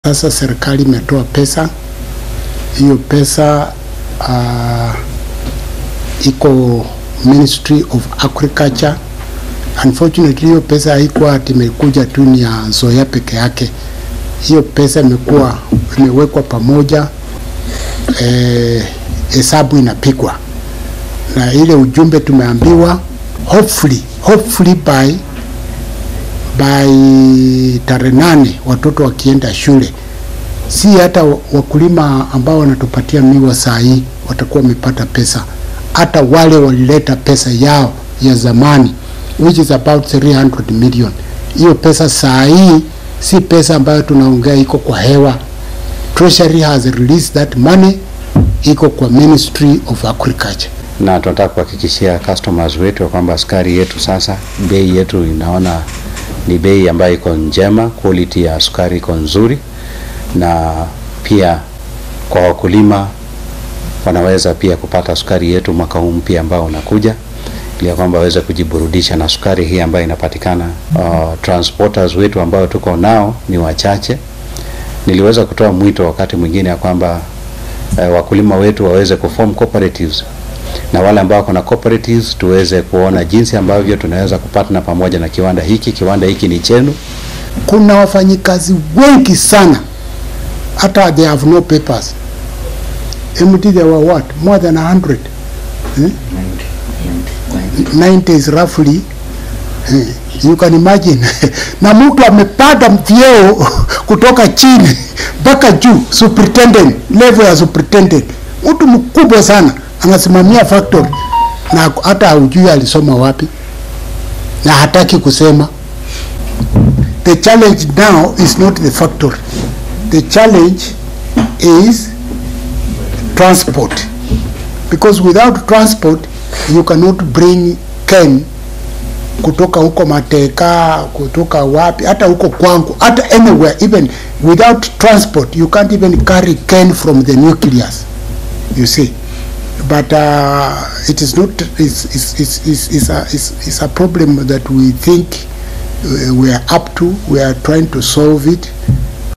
Sasa serikali imetoa pesa, hiyo pesa uh, iko Ministry of Agriculture. Unfortunately hiyo pesa haikuwa ati imekuja tu ni ya Nzoia peke yake. Hiyo pesa imekuwa imewekwa pamoja, hesabu eh, inapigwa na ile ujumbe tumeambiwa, hopefully hopefully by by tarehe nane watoto wakienda shule, si hata wakulima ambao wanatupatia miwa saa hii watakuwa wamepata pesa, hata wale walileta pesa yao ya zamani which is about 300 million. Hiyo pesa saa hii si pesa ambayo tunaongea iko kwa hewa. Treasury has released that money, iko kwa Ministry of Agriculture na tunataka kuhakikishia customers wetu kwamba sukari yetu sasa bei yetu inaona ni bei ambayo iko njema, quality ya sukari iko nzuri, na pia kwa wakulima wanaweza pia kupata sukari yetu mwaka huu mpya ambao unakuja, ili kwamba waweze kujiburudisha na sukari hii ambayo inapatikana. Uh, transporters wetu ambao tuko nao ni wachache. Niliweza kutoa mwito wakati mwingine ya kwamba uh, wakulima wetu waweze kuform cooperatives na wale ambao wako na cooperatives tuweze kuona jinsi ambavyo tunaweza kupatana pamoja na kiwanda hiki. Kiwanda hiki ni chenu. Kuna wafanyikazi wengi sana, hata they have no papers. MT there were what more than 100 eh? 90 is roughly eh, you can imagine na mtu amepanda vyeo kutoka chini mpaka juu, superintendent level ya superintendent, mtu mkubwa sana anasimamia factory na hata haujui alisoma wapi na hataki kusema. The challenge now is not the factory. The challenge is transport. Because without transport you cannot bring cane kutoka huko Mateka, kutoka wapi, hata huko kwangu, hata anywhere, even without transport you can't even carry cane from the nucleus. You see but uh, it is not it's, it's, it's, it's, it's, a, it's, it's a problem that we think uh, we are up to we are trying to solve it